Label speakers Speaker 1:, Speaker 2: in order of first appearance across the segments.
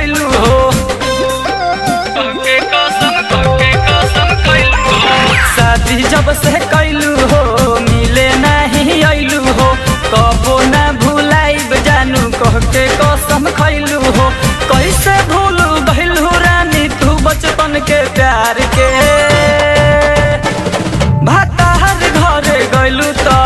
Speaker 1: खैलू हो
Speaker 2: तोके कसम तोके कसम खैलू हो
Speaker 1: शादी जब से कैलू हो मिले नहीं अइलू हो कबो ना भुलाइब जानू कह के कसम खैलू हो कैसे भूल गइलू रानी तू बचपन के प्यार के भातार घरे गइलू त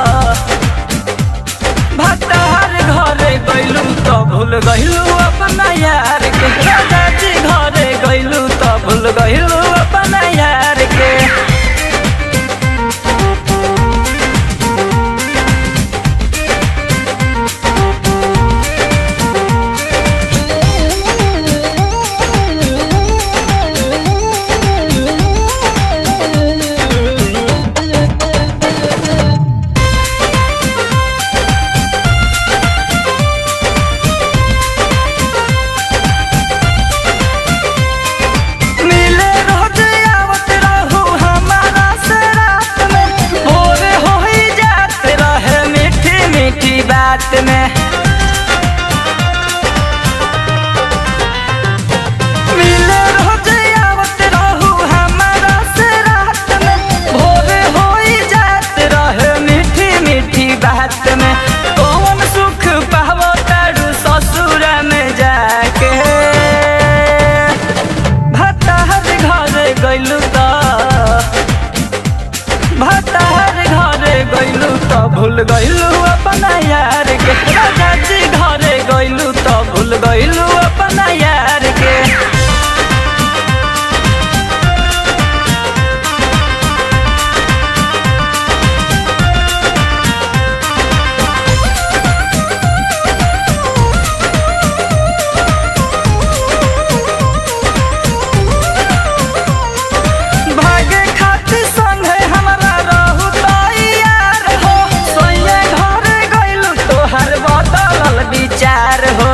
Speaker 1: भातार घरे गइलू त भूल गइलू अपना यार के राजा जी घरे गइलू त भूल गइलू अपना यार के मिले रोज आवत रहू हमारा से रात में भोर हो ही जात रहे मीठी मीठी बात में मिले रोज आवत रहू हमारा से रात में भोर हो ही जात रहे मीठी मीठी बात में कौन सुख पावो तारू ससुर में जाके भताहर घरे गइलू त भताहर घरे गइलू त भूल गइलू अपना यार के राजा जी घरे गइलू त भूल गइलू अपना यार के भागे खातिर संगे हमरा रहू तैयार हो सोये घरे गइलू तोहर बदलल विचार हो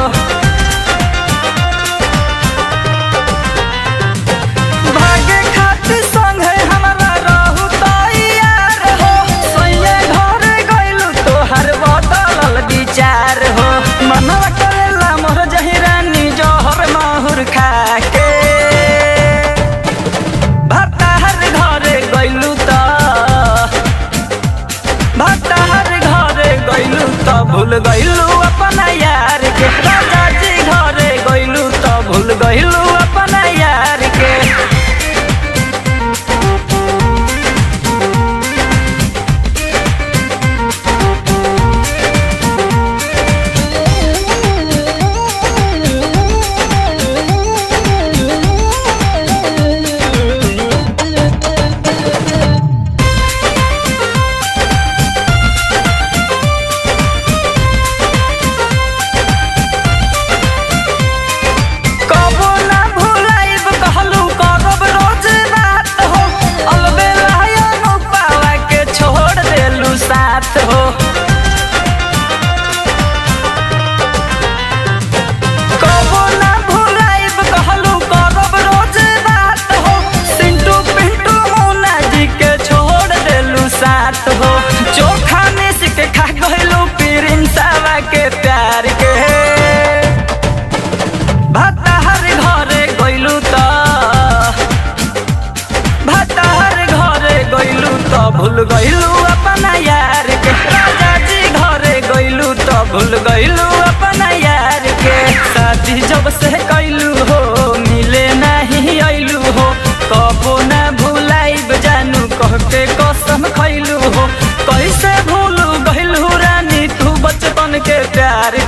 Speaker 1: भागे खातिर संगे हमरा रहू तैयार हो सोये घरे गइलू तोहर बदलल विचार हो मनवा करेला मोर जहिरानी जहर माहुर खाके भताहर घरे गइलू त भताहर घरे गइलू त भूल गइलू अपना यार के राजा जी घरे गइलू त भूल गइलू अपना यार के कबो ना भुलाइब कहलू करब रोज बात हो अलबेला पावा के छोड़ देलू साथ हो कबो ना भुलाइब कहलू करब रोज बात हो सिंटू पिंटू मुन्ना जी के छोड़ देलू साथ हो चोखा मिस के खा गइलू प्रिंसवा के प्यार के भताहर घरे गइलू त भताहर घरे गइलू त भूल गइलू अपना यार के राजा जी घरे गइलू त भूल गइलू अपना यार के शादी जब से कैलू हो मिले नहीं अइलू हो कबो ना भुलाइब जानू कह के कसम खैलू हो कैसे भूल गइलू रानी तू बचपन के प्यार